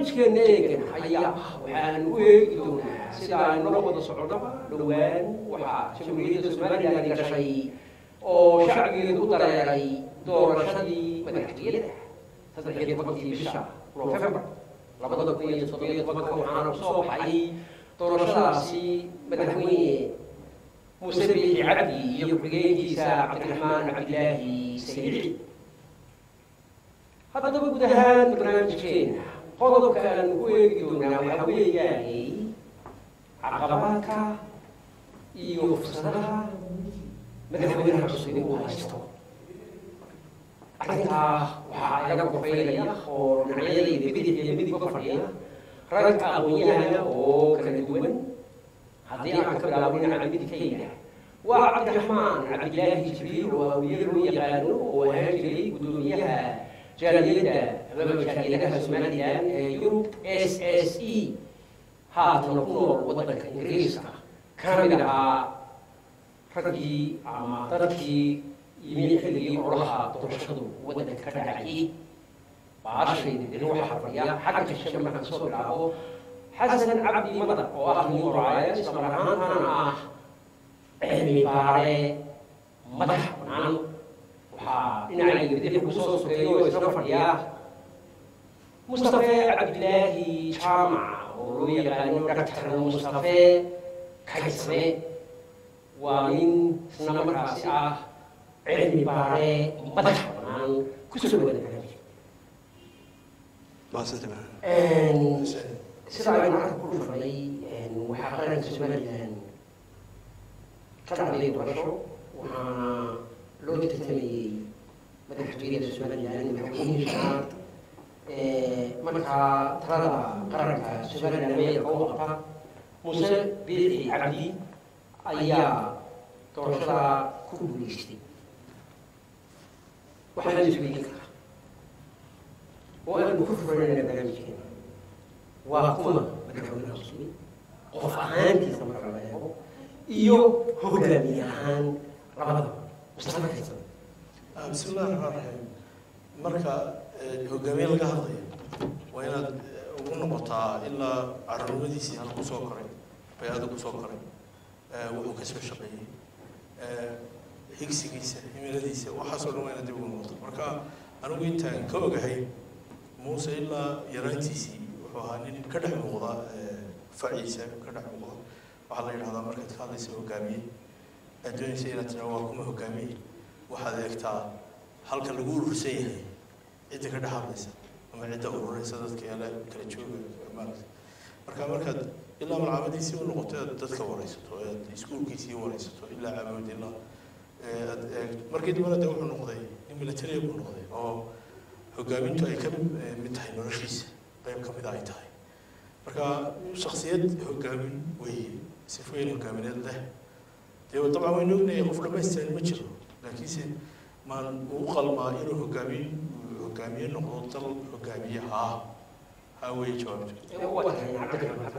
barnaamijkeena eegan ayaa waxaan u eegi doonaa sida aynu la wada soconnaba dhowaan waxaa jamhuuriyadda somalilan gashay oo shacbigeedu u dareeray doorashadii madaxtooyada saddex iyo tobankii bisha nofembar labada kun iyo toddobiyo tobanka waxaana kusoo baxay doorashadaasi madaxweyne muuse biixi cabdi iyo ku-xigeenkiisa cabdiraxmaan cabdilaahi saydici haddaba guud ahaan barnaamijkeena qodobka aan ku eegi doonaa waxaa weeyaanay caqabaadka iyo fursadaha madaxweynaha cusub uu haysto arrintaa waxaa inaga qofaynaya oo dhinacyadayda bidix iyo midigba fadhiya ragga aqoon-yahana oo kala duwan haddii aan ka bilaabo dhinaca midigkayga waa cabdiraxmaan cabdilaahi jibriil oo awiyar loo yaqaano oo ahaan jiray guddoomiyaha jaaliyadda amaba jaaliyadaha somalilan ee yurub s s e haatana ku nool waddanka ingiriiska kana mid ahaa raggii ama dadkii yimi xilligii ololaha doorashadu waddanka ka dhacayay baashayda deni waxaa fadhiya xagga shishe markaan soo bilaabo xasan cabdi madar oo ah nin qoraaya isla mar ahaantana ah cilmi baare madax bannaan waxaa dhinacayga bidix ugu soo sokeeyo oo isla fadhiya mustafe cabdilaahi jaamac oo loo yaqaano dhaktar mustafe kaysame waa nin isna markaasi ah cilmi baare madax bannaan kusoo dhawaada barnaamijka sida aynu arka ku dhufanay waxaa qaranka somalilan ka dhacday doorasho waxaana loo tartamayey madaxtooyada somalilan madaxweynihii shanaad markaa talada qaranka somalilan meelka u qabta muuse biixi cabdi ayaa doorashada ku guuleystay waxaan isweydiin karaa oo aanu ku furanayna barnaamijkeena waa kuma madaxweynaha cusub qof ahaantiisa marka la eego iyo hogaamiye ahaan labadaba mustafa kaysan bismi illahi raxmaan raxiim marka hogaamiye laga hadlayo waa inaad ugu noqotaa ilaa carruurnimadiisii halka kusoo koray bay-ada kusoo koray wuxuu kasoo shaqeeyey higsigiisa himiladiisa waxaasoo dhan waa inaad dib ugu noqoto marka anigu intaan ka ogahay muuse ilaa yaraantiisii wuxuu ahaa nin ka dhex muuqda faciisa ka dhex muuqda waxaa la yidhahdaa markaad ka hadlaysa hogaamiye aad doonaysa inaad tiraa waa kuma hogaamiye waxaad eegtaa halka lagu urursan yahay cidda ka dhex hadlaysa ama cidda ururaysa dadka yaala kala jooga maarata marka markaad ilaa malcaamadiisii u noqoto aad dadka waraysato aad iskuulkiisii waraysato ilaa caamud ilaa aad eeg markii dambana de wuxuu noqday nin militariya buu noqday oo hogaamintu ay ka mid tahay noloshiisa qayb ka mid ay tahay marka shaksiyad hogaamin weeye sifooyin hogaamineed leh dee dabcan waynu ognahay qof dhamaystiran ma jiro laakiinse maan uu qalmaa inuu hogaamin hogaamiye noqdo dal hogaamiye haa haa weeye jawaabtu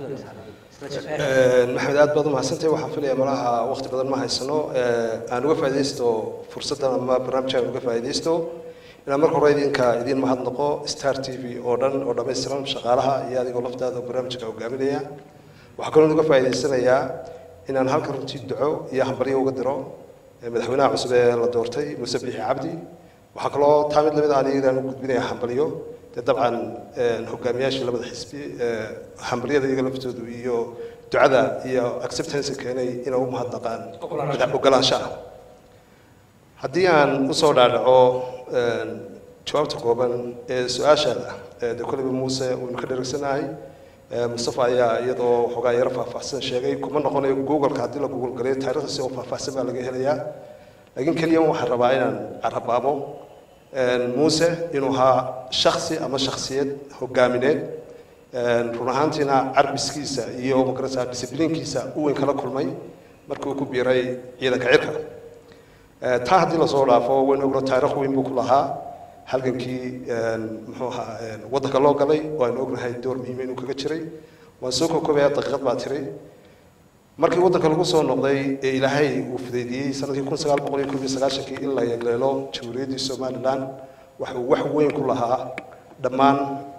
maxamed aad baad umahadsantahay waxaan filaya malaha waqti badan ma haysano aan uga faaidaysto fursaddan ama barnaamijkaan uga faaidaysto inaan marka hore idinka idiin mahadnaqo star t v oo dhan oo dhammaystiran shaqaalaha iyo adigoo laftaada barnaamijka hogaaminaya waxaa kaloo uga faa'idaysanayaa inaan halkan runtii duco iyo hambaryo uga diro madaxweynaha cusub ee la doortay muuse biixi cabdi waxaa kaloo taa mid lamid ah aniga u gudbinaya hambalyo dee dabcan hogaamiyaashii labada xisbi hambalyada iyaga laftoodu iyo ducada iyo acceptance keenay inay u mahadnaqaan ogolaanshaha haddii aan usoo dhaadhaco jawaabta kooban ee su-aashaada de koleyba muuse waynu ka dheregsanahay mustafa ayaa iyadoo waxoogaa yaro faahfaahsan sheegay kuma noqonayo googleka haddii la google galayo taariikhda si oo faahfaahsan baa laga helayaa laakiin keliya waxaan rabaa inaan carabaabo muuse inuu ahaa shaksi ama shaksiyad hogaamineed run ahaantiina carbiskiisa iyo magarasa discibliinkiisa u weyn kala kulmay markii uu ku biiray ciidanka cirka taa haddii lasoo dhaafo waynu ogno taarikh weyn buu ku lahaa halgankii muxuu ahaa waddanka loo galay oo aynu ognahay door muhiima inuu kaga jiray waan soo kookobaya daqiiqad baa tiri markii waddanka lagu soo noqday ee ilaahay uu fudaydiyey sanadkii kun sagaal boqol iyo koob iyo sagaashankii in la yeegleelo jamhuuriyaddii somaliland waxa uu wax weyn ku lahaa dhammaan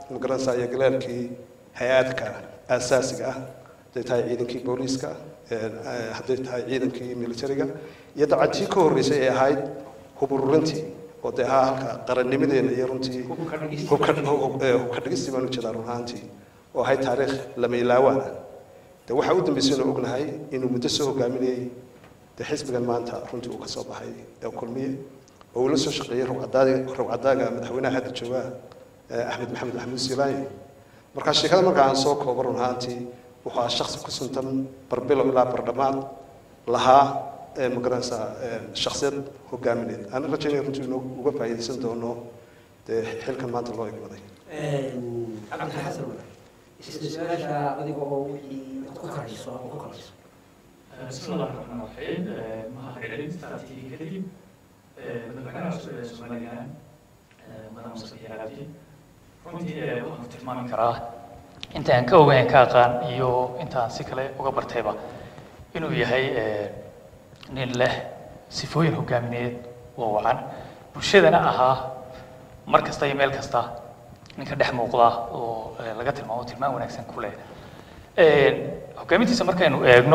magaranaysaa iyo galaalkii hay-aadka aasaasiga ah hadday tahay ciidankii booliiska hadday tahay ciidankii militariga iyo dabcan tii ka horreysay ee ahayd hub ururintii oo dee ahaa halka qarannimadeena iyo runtii hubka dhigistii baan ujeedaa run ahaantii oo ahayd taariikh lama ilaawaana de waxaa u dambeysay inuu ognahay inuu muddo soo hogaaminayay de xisbigan maanta runtii uu ka soo baxay ee kulmiye oo uu la soo shaqeeyey rogcadaaga madaxweynaha hadda jooga axmed maxamed maxamuud silaaye markaa sheekada marka aan soo koobo run ahaantii wuxuu ahaa shaksi ku suntan barbilow ilaa bardhamaad lahaa magaranaysaa shaksiyad hogaamineed aan rajaynaya runtii inuu uga faa'iidaysan doono dee xilkan maanta loo egmaday cabdixasan isla su-aasha adiga oo wixii ku karayso ama ku karayso بسم الله الرحمن الرحيم مع العلم استراتيجي كريم مدحنا سوماليان مدام مصطفى عبدي runtii waxaan tilmaami karaa inta aan ka ogayn ka aqaan iyo intaan si kale uga bartayba inuu yahay nin leh sifooyin hogaamineed oo wacan bulshadana ahaa mar kasta iyo meel kasta ninka dhex muuqda oo laga tilmaamo tilmaan wanaagsan ku leh hogaamintiisa markaynu eegno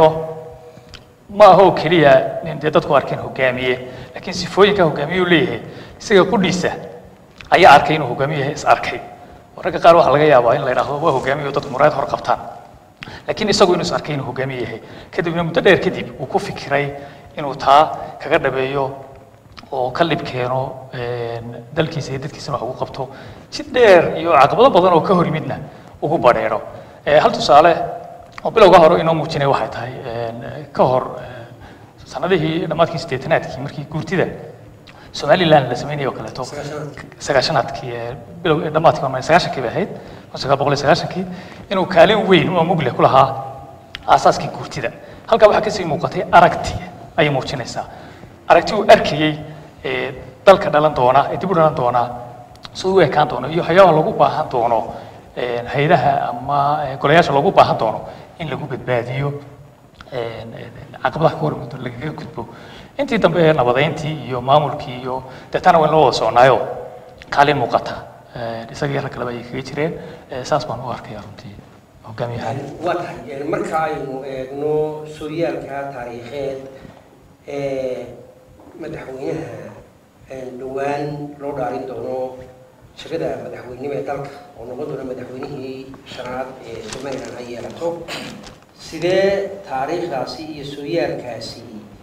ma aha oo keliya nin dee dadku arkeen hogaamiye laakiin sifooyinka hogaamiye uu leeyahay isaga qudhiisa ayaa arkay inuu hogaamiye yahay is arkay oo ragga qaar waxaa laga yaabaa in la yidhaahdo waa hogaamiye oo dadku muraayad hor qabtaan laakiin isagu inuu is arkay inuu hogaamiye yahay kadibna muddo dheer kadib uu ku fikiray inuu taa kaga dhabeeyo oo ka lib keeno dalkiisa iyo dadkiisana wax ugu qabto si dheer iyo caqabado badan oo ka hor yimidna ugu badheero hal tusaale oo bilowga hore inoo muujinay waxay tahay ka hor sanadihii dhammaadkii siddeetanaadkii markii guurtida somaliland la sameynayay oo kaleeto sagaashanaadkii bilow dhammaadkii hormay sagaashankii bay ahayd kun sagaal boqol iyo sagaashankii inuu kaalin weyn oo mugle ku lahaa aasaaskii guurtida halkaa waxaa kasii muuqatay aragti ayay muujinaysaa aragti uu arkayey dalka dhalan doona ee dib u dhalan doona siduu u ekaan doono iyo waxyaabaha lagu baahan doono hay-adaha ama golayaasha loogu baahan doono in lagu badbaadiyo caqabadaha ka hormado lagaga gudbo intii dambe nabadeyntii iyo maamulkii iyo deetana wayn loo wada soconaayo kaalin muuqata isagii rag kaleba ay kaga jireen saas baan u arkaya runtii hogaamiyahan waa tahay marka aynu eegno sooyaalka taariikheed ee madaxweynaha dhowaan loo dhaarin doono shaqada madaxweynimo ee dalka oo noqon doona madaxweynihii shanaad ee somalilan ay yeelato sidee taariikhdaasi iyo sooyaalkaasi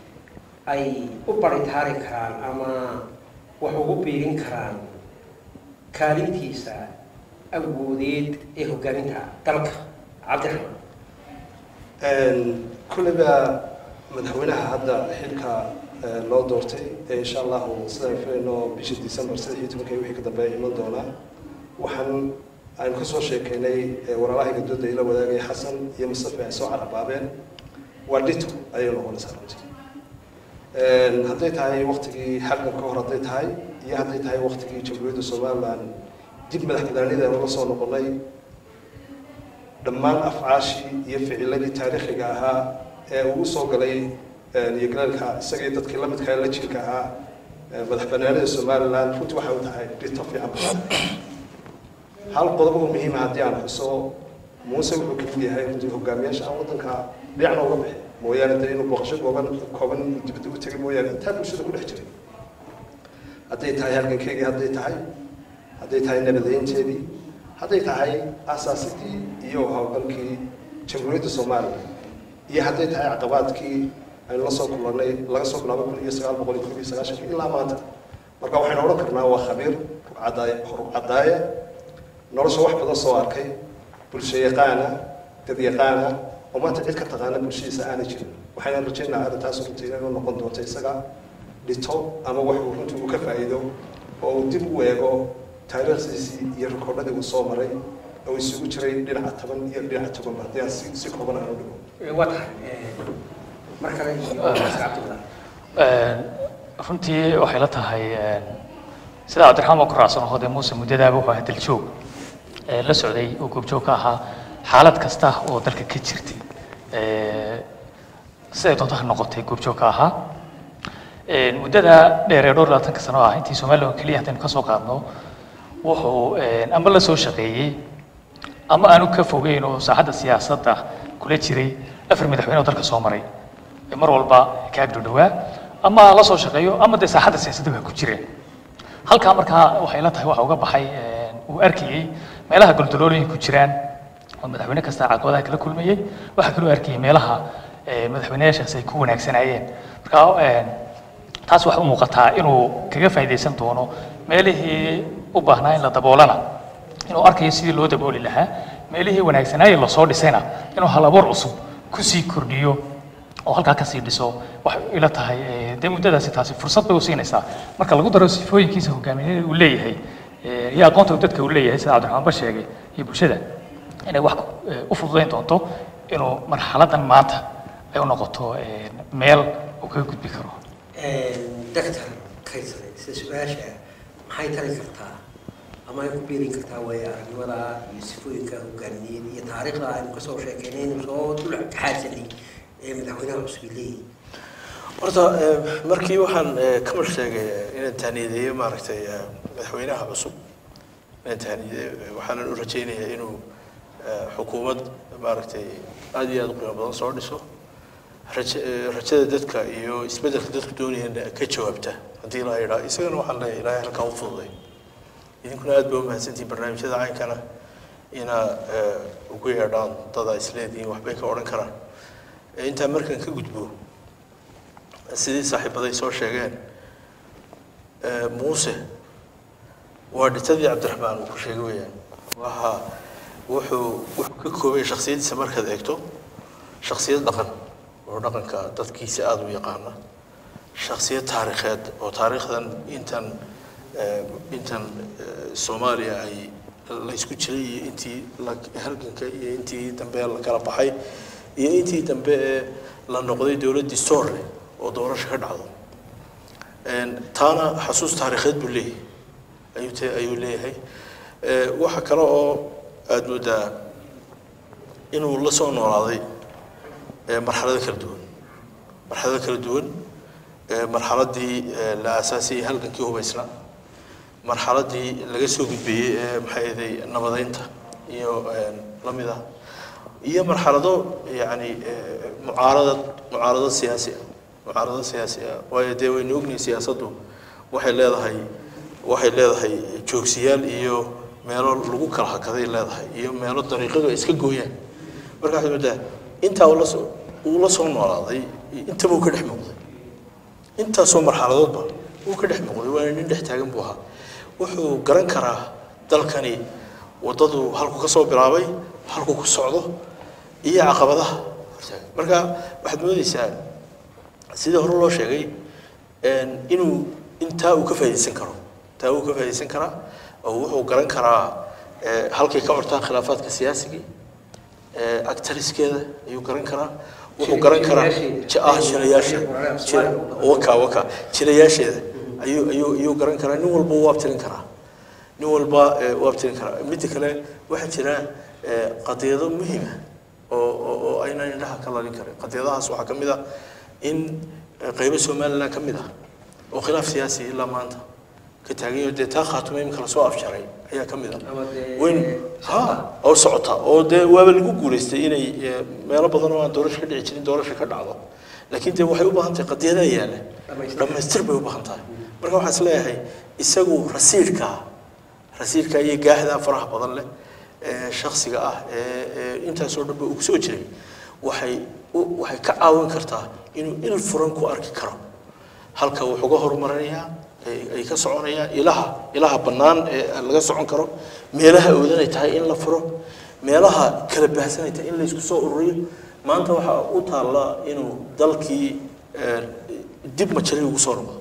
ay u baritaari karaan ama wax ugu biirin karaan kaalintiisa awoodeed ee hogaaminta dalka cabdiraxmaan kulliba madaxweynaha hadda xilka loo doortay ee insha allahu sidaan filayno bisha december saddex iyo tobankii wixii ka dambeeya iman doonaa waxaan aynu kasoo sheekeynay walaalahayga dooda ila wadaagay xasan iyo mustafa ay soo carabaabeen waa dhito ayay noqonaysaa runtii hadday tahay waktigii xalkan ka hor hadday tahay iyo hadday tahay waktigii jamhuuriyadda somaliland dib madax banaanida la soo noqonay dhammaan afcaashii iyo ficiladii taariikhiga ahaa ee uu usoo galay iyo galaalka isagii dadkii la midka la jirka ahaa madax banaanida somaliland runtii waxay u tahay dhito fiican hal qodob oo muhiima haddii aan xuso muuse wuxuu kamid yahay runtii hogaamiyaasha aan waddanka dhinacna uga bixi mooyaane dee inuu booqasho gooban kooban dibadda u tegay mooyaane intaa bulshada ku dhex jiray hadday tahay halgankeygii hadday tahay hadday tahay nabadeynteedii hadday tahay asaasidii iyo howlgalkii jamhuuriyadda soomaaliya iyo hadday tahay caqabaadkii aynu la soo kulannay laga soo bilaabo kun iyo sagaal boqol iyo kun iyo sagaashankii ilaa maanta marka waxaynu odhan karnaa waa khabiir rugcadaaya rugcadaaya nolosha wax badan soo arkay bulsho yaqaana dad yaqaana oo maanta cid ka taqaana bulshadiisa aanay jirin waxayna rajaynaa arrintaas runtii inay u noqon doonto isaga dhito ama wax uu runtii uu ka faa'iido oo uu dib u eego taariikhdiisii iyo rikoodhadii uu soo maray oo isugu jiray dhinaca taban iyo dhinaca tobanba haddii aan si si kooban aan u dhigo waa tahay mar kale iyo cabdillah runtii waxay la tahay sida cabdiraxmaan baan ku raacsan hode muuse muddadaaba wuxuu ahaa daljoog la socday oo goobjoog ka ahaa xaalad kasta oo dalka ka jirtay siday doonto ha noqotay goobjoog ka ahaa muddada dheer ee dhowr labaatanka sano ah intii somaliland oo keliya haddaynu ka soo qaadno wuxuu ama la soo shaqeeyey ama aanu ka fogeyn oo saaxadda siyaasadda kula jiray afar madaxweyne oo dalka soo maray ee mar walba ka agdhodhowaa ama la soo shaqeeyo ama dee saaxadda siyaasadda waa ku jireen halkaa markaa waxay la tahay waxa uga baxay uu arkayey meelaha goldaloolooyin ku jiraan oo madaxweyne kasta caqabadaha kala kulmayey waxaa kaloo arkayey meelaha madaxweyneyaashaas ay ku wanaagsanaayeen marka taas waxay u muuqataa inuu kaga faa'iidaysan doono meelihii u baahnaa in la daboolana inuu arkayo sidii loo dabooli lahaa meelihii wanaagsanaaye lasoo dhisayna inuu hal abuur cusub kusii kordhiyo oo halkaa kasii dhiso waxay ila tahay dee muddadaasi taasi fursad bay u siinaysaa marka lagu daro sifooyinkiisa hogaamineed uu leeyahay iyo aqoonta uu dadka uu leeyahay sida cabdiraxmaan ba sheegay iyo bulshada inay wax u fududayn doonto inuu marxaladan maanta ay u noqoto meel uu kaga gudbi karo doctor kaysare sida su-aasha maxay tari kartaa ama ay ku biirin kartaa waayo aragnimada iyo sifooyinka hogaamineed iyo taariikhda aynu kasoo sheekeynaynu soo dul xaasanay ee madaxweynaha cusub leeyahay horta markii waxaan kamal sheegay inaan taaniyadeeyo maaragtay madaxweynaha cusub inaan taaniyadeeyo waxaanan u rajaynayaa inuu xukuumad maaragtay aada iyo aada u qiimo badan soo dhiso raja rajada dadka iyo isbeddelka dadku doonayana ka jawaabta haddii la yidhaa isagana waxaan leeyahay ilaahay halkaa u fududay idinkuna aad ba umahadsantihin barnaamijyada caynkana inaa ugu yeedhaan dada isleedihiin waxbay ka odhan karaan intaa markaan ka gudbo sidii saaxiibaday soo sheegeen muuse waa dhitadii cabdiraxmaan uu ku sheegay weeyaan waxa wuxuu wuxuu ka koobay shaksiyadiisa markaad eegto shaksiyad dhaqan oo dhaqanka dadkiisa aada u yaqaana shaksiyad taariikheed oo taariikhdan intan intan soomaaliya ay la isku jiray iyo intii halganka iyo intii dambe la kala baxay iyo intii dambe ee la noqday dowladdii storle oo doorasho ka dhacdo taana xasuus taariikheed buu leeyahay ayuu te ayuu leeyahay waxa kale oo aada moodaa inuu la soo noolaaday marxalado kala duwan marxalado kala duwan marxaladii la aasaasiyey halgankii hubaysna marxaladii laga soo gudbeeyey ee maxay ahaday nabadeynta iyo lamid ah iyo marxalado yani mucaaradad mucaaradad siyaasi ah mucaaradad siyaasi ah waayo dee waynu ognahay siyaasaddu waxay leedahay waxay leedahay joogsiyaal iyo meelo lagu kala hakaday leedahay iyo meelo dariiqadu ay iska gooyaan marka waxaad moodaa intaa uu lasoo uu la soo noolaaday intaba uu ka dhex muuqday intaasoo marxaladoodba uu ka dhex muuqday waana nin dhex taagan buu ahaa wuxuu garan karaa dalkani waddadu halku ka soo bilaabay halku ku socdo iyo caqabadaha marka waxaad moodaysaa sidii hore loo sheegay inuu intaa uu ka faa'iidaysan karo taa uu ka faa'iidaysan karaa oo wuxuu garan karaa halkay ka cortaan khilaafaadka siyaasigii actariskeeda ayuu garan karaa wuxuu garan karaa ah jirayaasha waka waka jirayaasheeda ayuu ayuu ayuu garan karaa nin walba wuu abtirin karaa nin walba wuu abtirin karaa midda kale waxaa jira qadiyado muhima oo oo aynan indhaha ka lalin karin qadiyadahaas waxaa ka mid ah in qaybo somaliland ka mid ah oo khilaaf siyaasi ilaa maanta ka taagan yaho dee taa khaatuma imika lasoo afjaray ayaa ka mid ah weyn ha oo socota oo dee waaba lagu guulaystay inay meelo badan oo aan doorasho ka dhici jirin doorasho ka dhacdo laakiin dee waxay u baahan tahay qadiyadaa yaalla dhammaystir bay u baahan tahay marka waxaan is leeyahay isagu rasiidka rasiidka iyo gaahdaa faraha badan leh ee shaksiga ah ee intaasoo dhan ba uu soo jiray waxay waxay ka caawin kartaa inuu il furan ku arki karo halka wuxuu uga horumarinayaa ay ka soconayaan ilaha ilaha bannaan ee laga socon karo meelaha oodanay tahay in la furo meelaha kala baahsanay tahay in la isku soo ururiyo maanta waxaa u taalla inuu dalkii dib majari ugu soo noqdo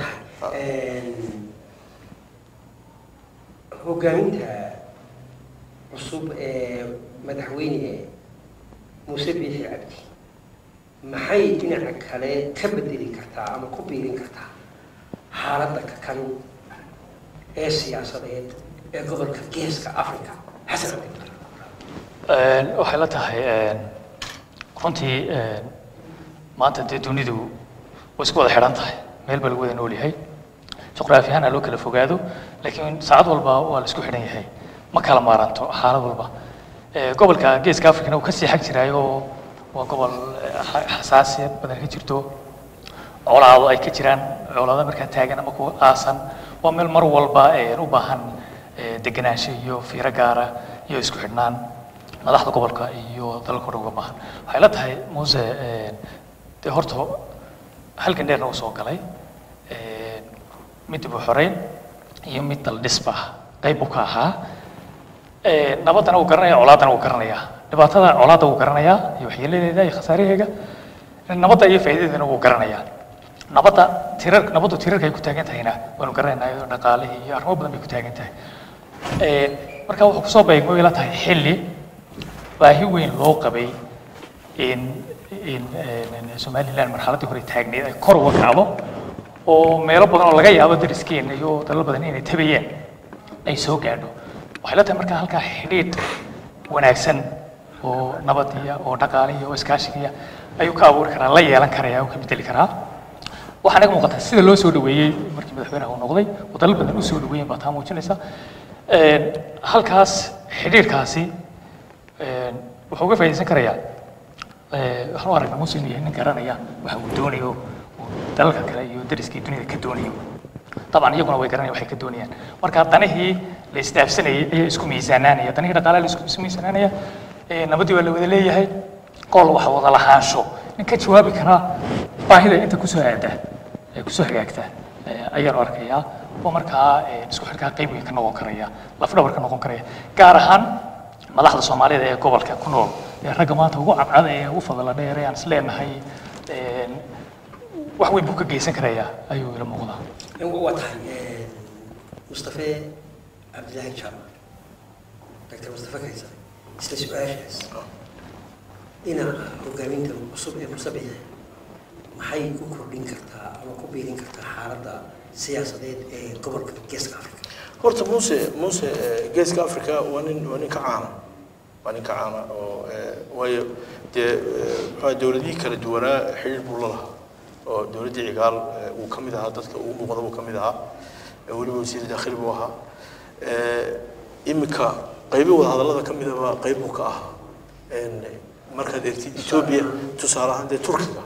hogaaminta cusub ee madaxweyne muuse biixi cabdi maxay dhinaca kale ka bedeli kartaa ama ku biirin kartaa xaaladda kakan ee siyaasadeed ee gobolka geeska africa xasan waxay la tahay runtii maanta dee dunidu way isku wada xidhan tahay meel baa lagu wada nool yahay juqraafi ahaan ha loo kala fogaado laakiin saacad walba waa la isku xidhan yahay ma kala maaranto xaalad walba Eh, gobolka geeska afrikana uu kasii xag jiraayo waa gobol eh, xa- xasaasiyad badan ka jirto colaado ay ka jiraan colaado markaa taagan ama kuwa aasan waa meel mar walba eh, u baahan eh, degenaansho iyo fiiro gaara iyo isku xidhnaan madaxda gobolka iyo dalalka o dhan uga baahan waxay la tahay muuse eh, dee horta halkan dheerna uu soo galay eh, mid dib u xoreyn iyo mid dal dhisba qayb uu ka ahaa Eh, nabaddana wuu garanaya colaadana wuu garanayaa dhibaatada colaadda wuu garanayaa iyo waxyeeladeeda iyo khasaaraheega nabadda iyo faa'iidadeedana wuu garanayaa nabadda tirar nabaddu tirarka ay ku taagan tahayna waanu garanaynaa iyo dhaqaalihii iyo arrimo badan bay ku taagan tahay Eh, marka wuxuu kusoo beegmo ila tahay xilli baahi weyn loo qabay in in in somaliland marxaladdii hore taagneed ay kor uga kacdo oo meelo badan oo laga yaabo dariskeena iyo dalal badan inay tabayeen ay soo gaadho waxay la tahay markaa halkaa xidhiidh wanaagsan oo nabadiya oo dhaqaaliya oo iskaashigiya ayuu ka abuuri karaa la yeelan karaya oo ka bedeli karaa waxaa naga muuqata sida loo soo dhaweeyey markii madaxweynaha uu noqday oo dalal badan u soo dhaweeyeen baa taa muujinaysa Een, halkaas xidhiidhkaasi een, wuxuu uga faa'iidaysan karayaa ee, waxaan u aragnaa muuse inuu yahay nin garanaya waxa uu doonayo uu dalalka kale iyo dariskii dunida ka doonayo طبعا iyaguna way garanayaan waxay ka doonayaan marka danihii la isdaafsanayay ayaa isku miisaanaanaya danihii dhaqaalaha la isku isku miisaanaanaya ee nabadii waa la wada leeyahay qol wax wada lahaansho nin ka jawaabi karaa baahida inta kusoo aada ee kusoo hagaagta ee ayaan u arkayaa oo markaa ee, isku xidhkaa qayb weyn ka noqon karaya lafdhabar ka noqon karaya gaar ahaan madaxda soomaalida ee gobolka ku nool ee ragga maanta ugu cadcad ee ugu fadala dheer ee aan is leenahay een, wax weyn buu ka geysan karayaa ayuu ila muuqdaa waa tahay mustafe cabdilaahi jaamac doctor mustafe kaysar isla su-aashaas dhinaca hogaaminta cusub ee musabixe maxay ku kordhin kartaa ama ku biirin kartaa xaaladda siyaasadeed ee gobolka geeska africa horta muuse muuse eh, geeska africa waa nin waa nin ka caana waa nin ka caana oo eh, waayo dee eh, muxua dowladihii kala duwanaa xidhiir buu la lahaa oo dowladdii cigaal eh, uu ka mid ahaa dadka ugu muuqda buu ka mid ahaa eh, weliba wasiir daakhili buu ahaa Eh, iminka qaybo wadahadallada ka midaba qayb buu ka ahaa En, markaad eegtid etoobiya tusaale ahaan dee turkiga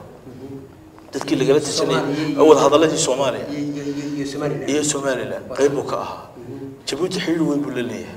dadkii lagala tashanayay wadahadalladii soomaaliya iyo somaliland iyo somaliland qayb buu ka ahaa jabuuti xidhiir weyn buu la leeyahay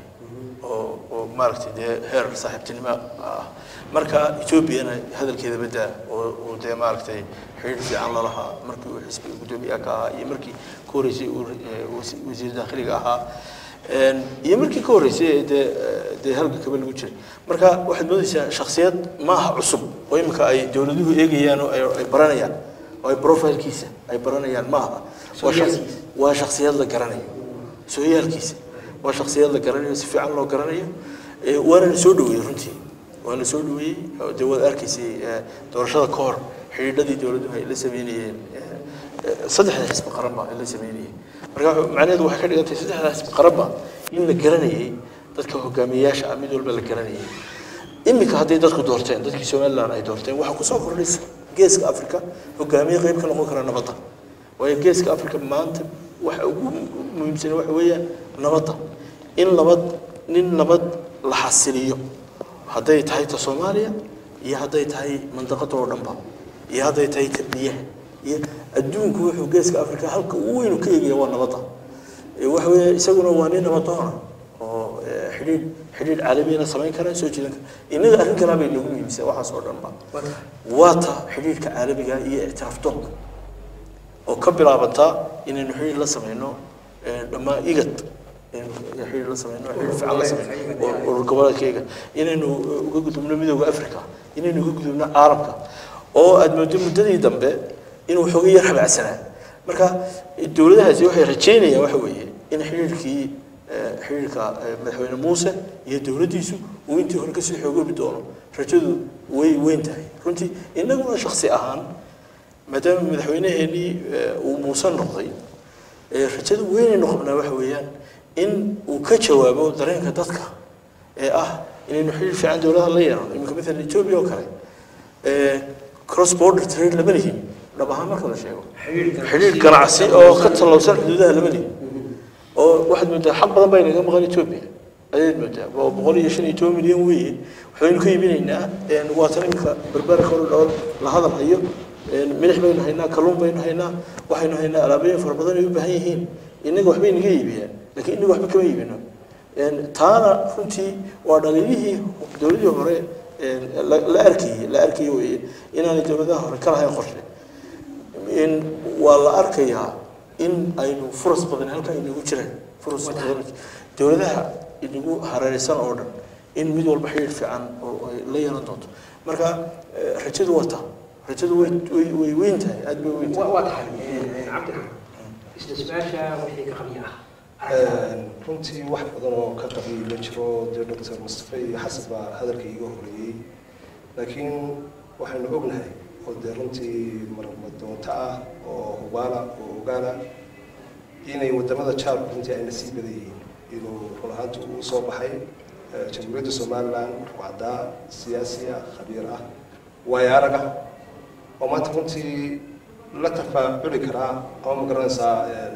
oo oo maaragtay dee heer saaxiibtinimo ah marka etoobiyana hadalkeeda badaa oo oo dee maaragtay xidhiir fiican la lahaa markii uu xisbiga guddoomiyaha ka ahaa iyo markii ka horreysay uu eh, wasi- wasiir daakhiliga ahaa En, iyo markii ka horreysay ee dee eh, dee halka kaba lagu jiray marka waxaad moodaysaa shakhsiyad maaha cusub oo imika ay dowladuhu eegayaan oo ay ay baranayaan oo ay profilkiisa ay baranayaan maaha waa shaqs- waa shakhsiyad la garanayo sooyaalkiisa waa shakhsiyad la garanayo si fiican loo garanayo Eh, waana la soo dhaweeyey runtii waa la soo dhaweeyey oo dee waad arkaysay eh, doorashada ka hor xidhiidhadii dowladdu ay la sameynayeen eh, eh, saddexda xisbi qaranba ay la sameynayeen marka wuxuu- macnaheedu waxay ka dhigan tahay saddexda xisbi qaranba in la garanayay dadka hogaamiyeyaasha ah mid walba la garanayay iminka hadday dadku doorteen dadkii somaliland ay doorteen waxaa kusoo kordhaysa geeska africa hogaamiye qayb ka noqon kara nabadda waayo geeska africa maanta waxa ugu muhiimsan waxa weeyaan nabadda in nabad nin nabad la xasiliyo hadday tahay ta soomaaliya iyo hadday tahay mandaqada oo dhanba iyo hadday tahay ta biyaha iyo adduunku wuxuu geeska africa halka ugu weyn uu ka eegaya waa nabadda Eh, waxa weeye isaguna waa nin nabadoona oo eh, xidhiidh xidhiidh caalamiyana samayn kara soo jiidan kara innaga arrin kalaa bay nagu muhiimsan waxaas oo dhanba waa tahay waa ta xidhiidhka caalamiga iyo ictiraaf doonka oo ka bilaabantaa inaynu xidhiidh la samayno eh, dhammaan igad inaynu xidhiidh la samayno xidhiidh fiican la samayno oo urur goboleedkayga inaynu eh, uga gudubno midooda africa inaynu uga gudubno caalamka oo aad moodo muddadii dambe inuu xooga yar habacsanaa marka eh, dowladahaasi waxay rajeynayaan waxa weeye in xidhiidhkii eh, xidhiidhka eh, madaxweyne muuse iyo dowladdiisu uu intii hore kasii xoogoobi doono rajadu way weyn tahay runtii innaguna shaksi ahaan maadaama madaxweyneheenii eh, uu muuse noqday eh, rajada weynaynu qabnaa waxa weeyaan in uu ka jawaabo dareenka dadka ee ah inaynu xidhiir fiican dowladaha la yeelano iminka maalan etoobiya oo kale eh, cross border trade lama lihin dhab ahaan marka la sheego xidhiidh ganacsi oo ka tallowsan xuduudaha labadii oo waxaad moodaa xaq badan baa inaga maqan etoobiya ayaad moodaa oo boqol iyo shan iyo toban milyan weeye waxaynu ka iibinaynaa waatan iminka barbaarka hore dhool la hadal hayo milix baynu haynaa kalluun baynu haynaa waxaynu haynaa alaabooyin fara badan ay u baahan yihiin innaga waxbay naga iibiyaan laakiin innaga waxba kama iibino taana runtii waa dhaliilihii dowladii hore la arkayey la arkayey weye inaanay dowladaha hore ka lahayn qorshe waa la arkayaa in aynu furas badan halkaa inagu jiraan furas badan dowladaha inagu hareeraysan oo dhan in mid walba xidhiidh fiican oo ay la yeelan doonto marka rajadu waa taa rajadu way way way weyn tahay aad bay weyn tahay waa tahay cabdiraxmaan isla su-aasha wixii ka qabiya ah runtii wax badan oo ka qabiy ma jiro dee doctor mustafa iyo xasan baa hadalka iiga horeeyey laakiin waxaynu ognahay oo dee runtii marmadoonto ah oo hubaala oo ogaala inay wadamada jaarku runtii ayna sii badan yihiin inuu run ahaanti uu soo baxay jamhuuriyadda somaliland wacdaa siyaasiya khabiir ah waayo arag ah oo maanta runtii la tafaaculi karaa ama magaranaysaa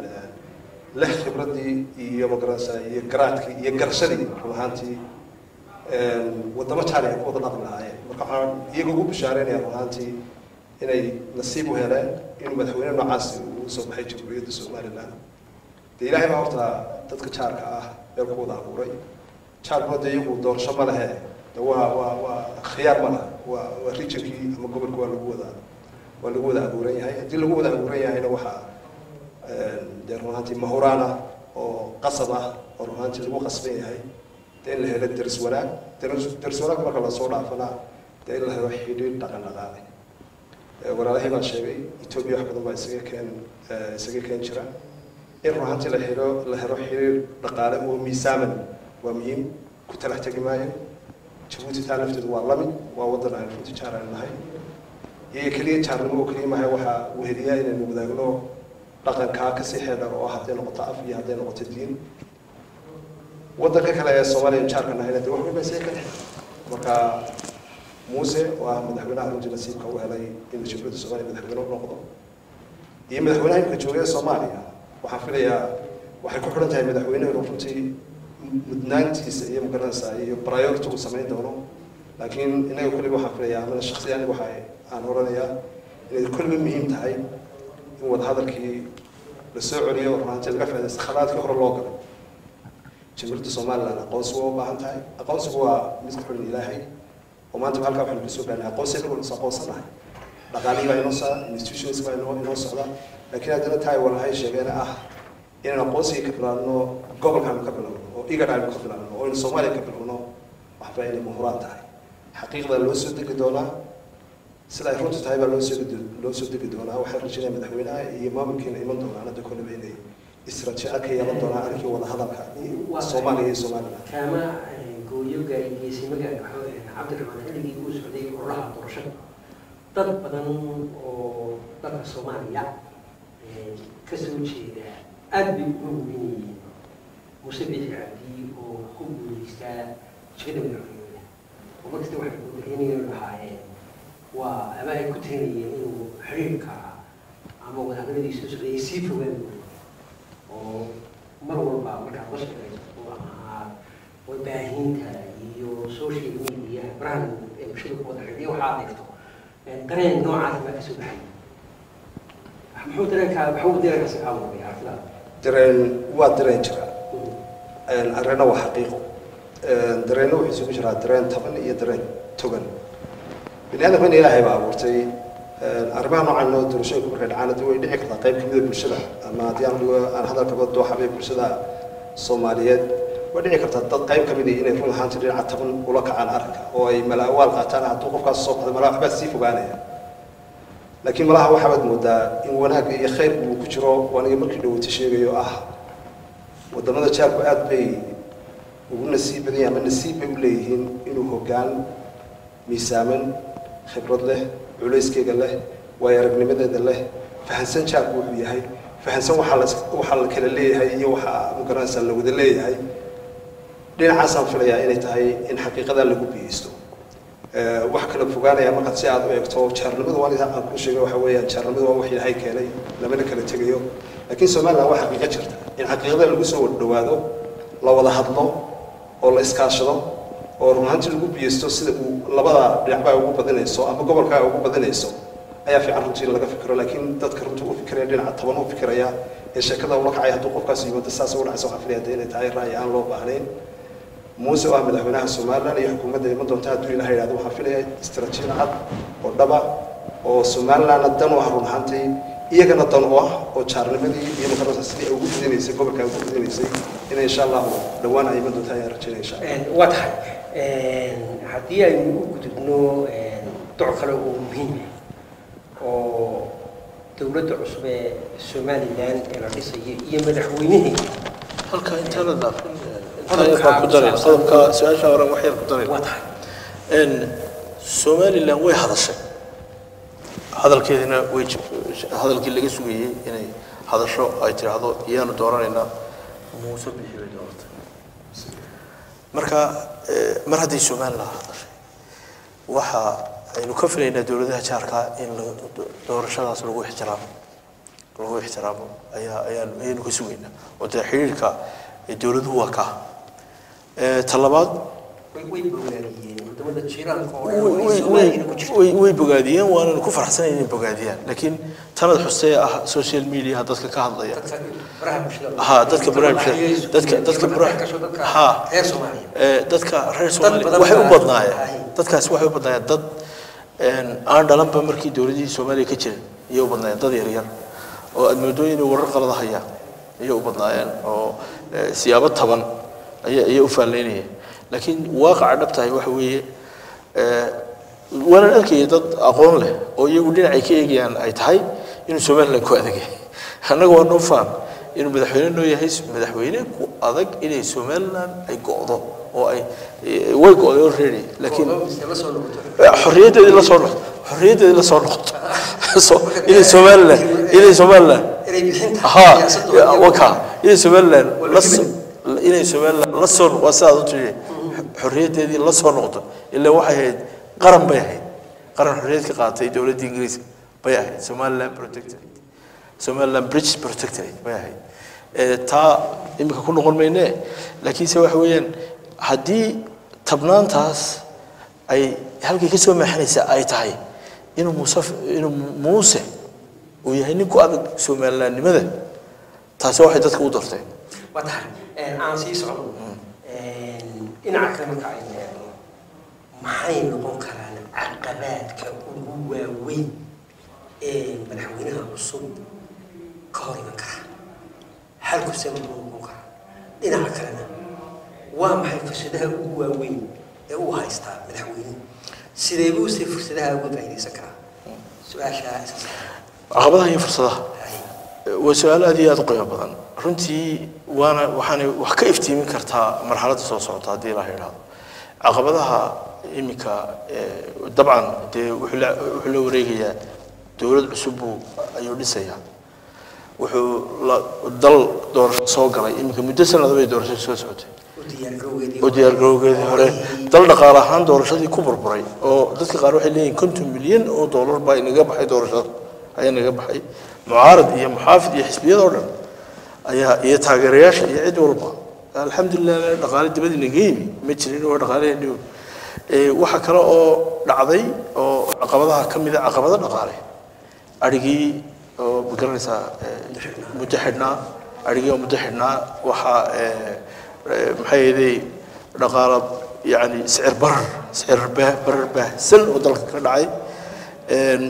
leh khibradii iyo magaranaysaa iyo garaadkii iyo garashadii run ahaantii wadamo jaali ay ku wada dhaqmi lahaayeen marka waxaan iyaga ugu bishaareynaya run ahaantii inay nasiib u heleen inuu madaxweyne noocaasi uu soo baxay jamhuuriyadda somaliland dee ilaahay baa horta dadka jaarka ah meel ku wada abuuray jaarkuna dee iyagu doorasho ma lehe de waa waa waa khiyaar ma laha waa waa regionkii ama gobolka waa lagu wada waa lagu wada abuuran yahay haddii lagu wada abuuran yahayna waxaa dee run ahaantii mahuraan ah oo qasab ah oo run ahaantii lagu qasban yahay dee in la helo daris wanaag daris daris wanaag marka lasoo dhaafana dee in la helo xidhiidh dhaqan dhaqaale walaalahii baa sheegay etoobiya wax badan baa isaga keen isaga keen jira in run ahaantii la helo la helo xiriir dhaqaale oo miisaaman waa muhiim ku talax tegi maayo jabuuti taa lafteedu waa lamid waa wadan aan runtii jaar aan nahay iyaga keliya jaarnimo oo keliya mahay waxaa weheliyaa inaynu wadaagno dhaqankaa kasii xeedhar oo ah hadday noqoto af iyo hadday noqoto diin wadanka kale ee soomaaliya jaarka nahayna dee wax walba isaga ka dhex marka muuse oo ah madaxweynaha runtii nasiibka u helay inuu jamhuuriyadda soomaaliya madaxweyne u noqdo iyo madaxweynaha imika joogay ee soomaaliya waxaan filayaa waxay ku xidhan tahay madaxweynuhu runtii mudnaantiisa iyo magaranaysaa iyo priority uu samayn doono laakiin inaga kulliba waxaan filayaa amana shaksi aniga waxa aan oranayaa inay kulliba muhiim tahay in wadahadalkii la soo celiyo runtii laga faaidaysta khalaadkii hore loo galo jamhuuriyadda somaliland aqoonsi waa u baahan tahay aqoonsigu waa mid ku xidhan ilaahay oo maanta halkaa waxaynu kasoo gaarnay aqoonsi inagu is aqoonsanahay dhaqaalihii baa inoo socda institutions baa inoo inoo socda laakiin haddana tahay walahay sheegeen ah inaan aqoonsiga ka bilaabno gobolkaanu ka bilowno oo igad aynu ka bilowno oo aynu soomaaliya ka bilowno waxba inay muhuraan tahay xaqiiqda loo soo degi doonaa sida ay runtu tahay baa loo soo loo soo degi doonaa waxaan rajinaya madaxweynaha iyo maamulkiina iman doonaan hadda kolleba inay israajiico ka yeelan doonaan arrinkii wada hadalka soomaaliya iyo somaliland kaama gooyo gaarigeysimaga cabdiraxmaan xilligii uu socday ololaha doorashada dad badan oo dalka soomaaliya ka soo jeeda aada bay uga weyn yihiin muuse biixi cabdi oo ku guuleystaa jikada madaxweyneha oo markasta waxay madaxweynegeenu lahaayeen waa ama ay ku talinayeen inuu xiriirka ama wadahadaladiisa socday ay sii fogaan oo mar walba markaad la shaqeyso ama warbaahinta iyo social media barahan ee bulshada ku wada xidhiya waxaa adeegto dareen noocaas baa kasoo baxay muxuu dareenkaa maxuu dareenkaasi caawinaya aragtidaada dareen waa dareen jira arreena waa xaqiiqo dareenna wuxuu isugu jiraa dareen taban iyo dareen togan bini aadamkana ilaahay baa abuurtay arrimaha noocan noo doorashooyinku markay dhacaan haddii way dhici kartaa qayb kamida bulshada ama haddii aan dhigo aan hadalkaba dooxabay bulshada soomaaliyeed way dhici kartaa dad qayb kamid ah inay run ahaanti dhinaca taban ula kacaan arrinka oo ay malaawaal qaataan hadduu qofkaas soo baxday malaa waxbaa sii fogaanaya laakiin malaha waxaabaad moodaa in wanaagga iyo khayrku uu ku jiro aniga markii dhawata sheegayo ah wadamada jaarku aada bay ugu nasiib badan yahay ama nasiib bay u leeyihiin inuu hoggaan miisaaman khibrad leh culayskeega leh waayo aragnimadeeda leh fahansan jaarku wuxuu yahay fahansan waxaa la waxaa la kala leeyahay iyo waxaa magaranaysaa la wada leeyahay dhinacaasaan filayaa inay tahay in xaqiiqadaa lagu biyeysto Eh, wax kala fogaanaya markaad si aad u eegto jaarnimadu waan idin aan ku sheegay waxa weeyaan jaarnimadu waa wax ilaahay keenay lamana kala tegayo laakiin somaliland waa xaqiiqo jirta in xaqiiqada lagu soo wada dhawaado la wada hadlo oo la iskaashado oo run ahaantii lagu biyeysto sida uu labada dhinacbaa ugu badinayso ama gobolkaa ugu badinayso ayaa fiican runtii in laga fikiro laakiin dadka runtii u fikiraya dhinaca toban u fikiraya ee sheekada ula kacaya hadduu qofkaas yimaado saas ugu dhacaysa waxaan filaya dee inay tahay ra'yi aan loo baahnayn muuse oo ah madaxweynaha somaliland iyo xukuumadda iman doonta hadduu ilaha yidhahdo waxaan filaya istaraatiijiyad cad oo dhaba oo somalilandna dan u ah run ahaantii iyagana dan u ah oo jaarnimadii iyo makarasa sidii ay ugu fidinaysay gobolka ay ugu fidinaysay inay insha allahu dhowaan ay iman doonta ayaan rajaynaya insha allah waa tahay haddii aynu u gudubno doc kale oo muhiim ah oo dowladda cusub ee somalilan ee la dhisayo iyo madaxweynaheeda halka intaana dhaafin intaa ku daray qodobka su-aasha hore wax yar ku daray waa tahay n somaliland way hadashay hadalkeedina way jib- hadalkii laga sugayey inay hadasho ay tidhaahdo iyaanu dooranaynaa muuse bixi bay dooratay marka eh, mar hadday somaliland hadashay waxa aynu ka filaynaa dowladaha jaarka in la- do- doorashadaas lagu ixtiraamo lagu ixtiraamo ayaa ayaan ayaynu ka sugaynaa oo dee xidhiirka eh, dowladuhu waa kaa Eh, ta labaad way way bogaadiyeen wadamada jiiraanka oo way- dhan way way- somaliland ku jirto way- way bogaadiyeen waananu ku faraxsanayn inay bogaadiyaan laakiin tanad xustee ah social media dadka ka hadlaya dadka baraha bulshada ha dadka baraha bulshada dadka dadka baraha ha reer soomaaliya ee dadka reer Dad Soomaaliya badan waxay u baa- badnaayeen Ay. dadkaas waxay u badnaayeen dad een aan dhalanba markii dowladii Soomaaliya ka jiray ayay u badnaayeen dad yar yar oo aad moodo inay warar qalad hayaan ayay u badnaayeen oo ee, siyaabo taban ayay ayay u faallaynayeen laakiin waaqaca dhabtahay waxa weeye ee waana arkaya dad aqoon leh oo iyagu dhinacay ka eegayaan ay tahay inuu Soomaaliland ku adag yahay annaga waa noo faham inuu madaxweyne noo yahay madaxweyne ku adag inay Soomaaliland ay go'do oo ay eh, way go'day already laakiin la soo noqoto xorriyaddeedii la soo noqoto xorriyaddeedii la soo noqoto so inay Soomaaliland inay Soomaaliland inay bixinta ha siyaasadooda waka inay Soomaaliland la soo inay Soomaaliland la soo waa sidaad u tiri xorriyaddeedii la soo noqoto ilaa waxay ahayd qaran bay ahayd qaran xorriyad ka qaatay dowladda Ingiriiska bay ahayd Somaliland Protectorate Somaliland British Protectorate bay ahayd ee taa imika ku noqon mayne laakiinse waxa weeyaan haddii tabnaantaas ay halkay ka soo maaxanaysa ay tahay inuu muuse inuu muuse uu yahay nin ku adag Somalilandnimada taasi waxay dadka u dorteen waa tahay aan sii socdo dhinaca kale marka aynu eegno maxay noqon karaan caqabaadka ugu waaweyn ee madaxweynaha cusub ka hor iman kara xalku sama buu noqon karaa dhinaca kalena waa maxay fursadaha ugu waaweyn ee uu haystaa madaxweynuhu sidee buu se fursadaha uga faa'iidaysan karaa su-aashaa isa caqabadaha iyo fursadaha waa su-aal aad iyo aad u qiimo badan runtii waana waxaanay wax ka iftiimin kartaa marxaladda soo socota haddii la yidhaahdo caqabadaha iminka eh, dabcan dee wuxuu la wuxuu la wareegayaa dowlad cusub buu ayuu dhisayaa wuxuu la dal doorasho soo galay iminka muddo sanado bay doorasho soo socotay u diyaargarowgeedii oo diyaargarowgeedii hore dal dhaqaale ahaan doorashadii ku burburay oo dadka qaar waxay leeyihiin konton milyan oo doolar baa inaga baxay doorashada ayaa inaga baxay mucaarad iyo muxaafid iyo xisbiyada oo dhan ayaa iyo taageerayaasha iyo cid walba alxamdulilah dhaqaale dibadii naga yimi ma jirin waa dhaqaaleheenii ee waxa kale oo dhacday oo caqabadaha ka mid a caqabado dhaqaale adhigii oo magaranaysaa ee, muddo xidhnaa adhigii oo muddo xidhnaa waxaa ee, ee, maxay ahaydey dhaqaala yani sicir barar sicir bah- barar baahsan oo dalka ka dhacay Een,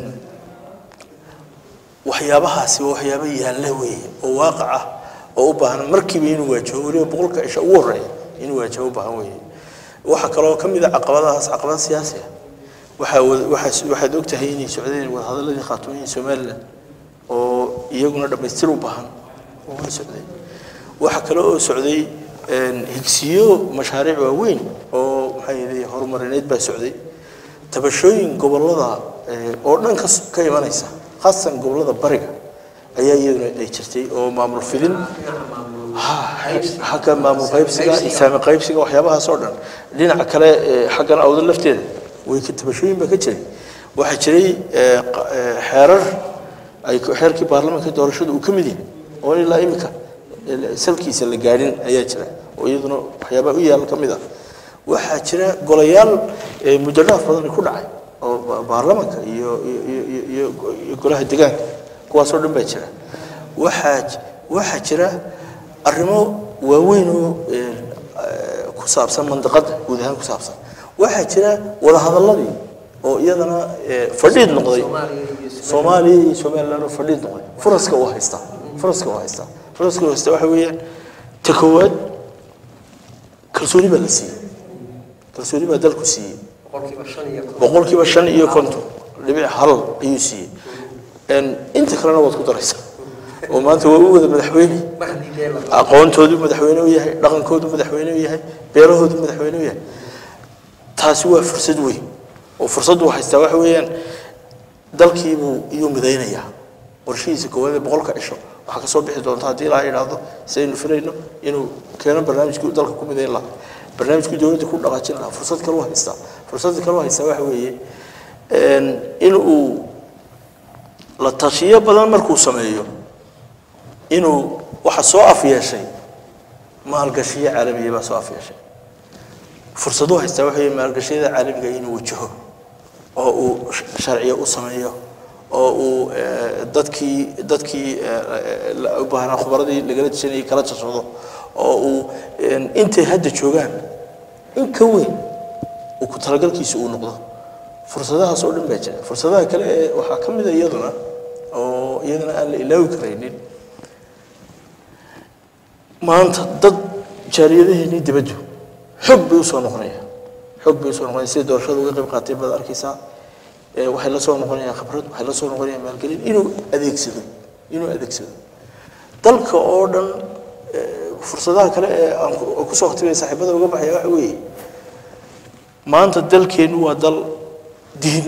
waxyaabahaasi waa waxyaabo yaalla weeye oo waaqac ah oo u baahan markiiba inuu waajaho weliba boqolka isha ugu horreeya inuu waajaho u baahan weeye waxaa kaloo ka mid a caqabadahaas caqabad siyaasi ah waxaa wada- waxaa waxaad og tahay inay socdeen wadahadaladii khaatumiya somaliland oo iyaguna dhammaystir u baahan oo way socdeen waxaa kale oo socday een, higsiyo mashaariic waaweyn oo maxay ahayd horumarineed baa socday tabashooyin gobolada ee, oo dhan ka s- ka imanaysa khaasatan gobolada bariga ayaa iyaduna ay jirtay oo maamul fidin ha xagga maamul qaybsiga iyo saami qaybsiga waxyaabahaas oo dhan dhinaca kale ee, xaggan awda lafteeda way ka tabashooyin baa ka jiray waxaa jiray eh, qa- eh, xeerar ay ku- xeerkii baarlamaanka doorashada uu ka mid yahay oo ilaa imika eh, salkiisa la gaadhin ayaa jira oo iyaduna waxyaabaha u yaal ka mid ah waxaa jira golayaal eh, muddo dhaaf badan ku dhacay oo ba- baarlamaanka iyo iyo- iyo- iyo- iyo- iyo golaha deegaanka kuwaasoo dhan baa jira waxaa j- waxaa jira arrimo waaweyn oo eh, eh, ku saabsan mandaqada guud ahaan ku saabsan waxaa jira wadahadaladii oo iyadana eh, fadhiid noqday soomaaliya iyo somaliland oo fadhiid noqday furaska uu haystaa furaska uu haystaa furaska uu haystaa waxa weeyaan ta koowaad kalsooni baa la siiyey kalsooni baa dalku siiyey boqolkiiba shan iyo konton. boqolkiiba shan iyo konton dhibic hal ayuu siiyey En inta kalena waad ku daraysaa oo maanta waa u wada madaxweyne mar haddii dee la aqoontoodu madaxweyne u yahay dhaqankoodu madaxweyne u yahay beerahoodu madaxweyne u yahay taasi waa fursad weyn oo fursaddu haystaa waxa weeyaan dalkiibuu iyuu midaynayaa qorshihiisa koowaad ee boqolka cisho waxaa ka soo bixi doonta haddii ilaaha idhaahdo sidaynu filayno inuu keeno barnaamijkii dalka ku midayn lahaa barnaamijkii dowladda ku dhaqaajin lahaa fursad kale u haystaa fursadda kale u haystaa waxa weeye inuu la tashiyo badan markuu sameeyo inuu waxa soo afyeeshay maalgashiyo caalamiya baa soo afyeeshay fursaduu haystaa waxa weeye maalgashiyada caalamiga inuu wajaho oo uu sharciyo u sameeyo oo uu eh, dadkii dadkii eh, la- u baahnaa khubradii lagala tashanayay kala tashado oo uu en, intay hadda joogaan in ka weyn uu ku talagalkiisa uu noqdo fursadahaas oo dhan baa jira fursadaha kale ee waxaa ka mid a iyaduna oo iyadana aan la ilaawi karaynin maanta dad jaaliyadaheennii dibaddu xog bay usoo noqonayaan xog bay usoo noqonayaan sida doorashada uga qayb qaatay baad arkaysaa ee waxay la soo noqonayaan khibrad waxay la soo noqonayaan maalgelin inuu adeegsado inuu adeegsado dalka oo dhan ee, fursadaha kale ee aan ku- oo kusoo khatimaya saaxiibada uga baxaya waxa weeye maanta dalkeennu waa dal diin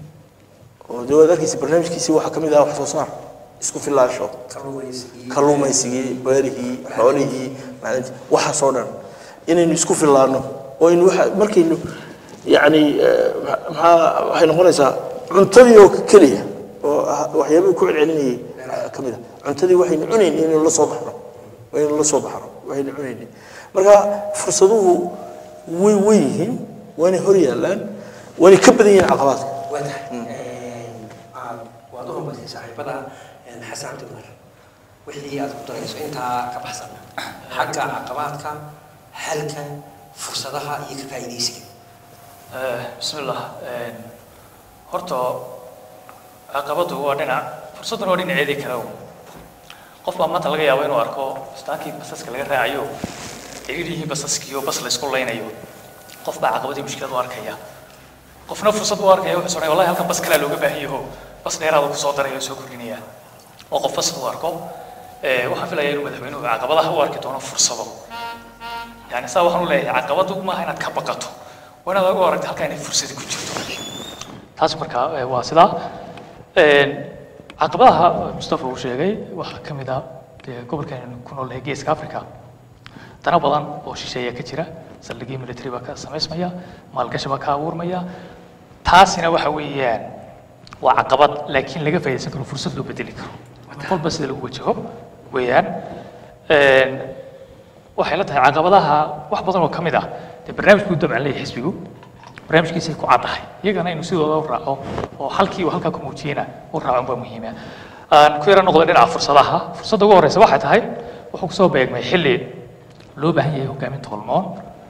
oo dee waad arkaysa barnaamijkiisii waxaa ka mid ah wax soo saar isku filaansho kalluumaysigii kalluumaysigii beerihii xoolihii macdintii waxaasoo dhan inaynu isku fillaano oo aynu waxa markaynu yacni eh, ma- maxaa waxay noqonaysaa cuntadii oo keliya oo ah- waxyaabihii ku celcelinayay ah, ka mid ah cuntadii waxaynu cunayni inaynu la soo baxno inaynu la soo baxno waxaynu cunayni marka fursaduhu way way yihiin waanay hor yaallaan waanay ka badan yihiin caqabaadka waa tahay aad waad u hambaysay saaxiibada xasan cabdi umar wixii aad ku darayso intaa ka baxsan xagga caqabaadka xalka fursadaha iyo ka faa'iidaysiga بسم الله horta caqabadu waa dhinac fursadduna waa dhinaceedii kale un qof baa maanta laga yaabo inuu arko istaankii basaska laga raacayo ciriirihii basaskiiyo bas la isku laynayo qof baa caqabadii mushkilad u arkaya qofna fursad u arkaya wuxuu sonaya wallahi halkan bas kalaa looga baahan yaho bas dheeraada ku soo daraya oo soo kordhinaya oo qof bas u arko Eh, waxaan filayaa inuu madaxweynuhu caqabadaha u arki doono fursado yani saa waxaan u leeyahay caqabadu maaha inaad ka baqato waa inaad u aragto halkaa inay fursadi ku jirto taas markaa eh, waa sidaa Een, caqabadaha mustafa uu sheegay waxaa ka mid ah dee gobolkan ku noolnahay geeska africa dana badan oo shisheeya ka jira saldhigii military baa ka samaysmaya maalgashi baa ka abuurmaya taasina waxa weeyaan waa caqabad laakiin laga faa'iidaysan karo fursad loo bedeli karo qolba sida lagu wajaho weeyaan Een, waxay la tahay caqabadaha wax badan oo ka mid ah dee barnaamijkuu dabcan leeyahay xisbigu barnaamijkiisay ku caddahay iyagana inuu sidooda u raaco oo halkii uu halkaa ku muujiyena u raaco baa muhiima aan ku yara noqdo dhinaca fursadaha fursadda ugu horreysa waxay tahay wuxuu kusoo beegmay xilli loo baahan yahay hogaamin tolmoon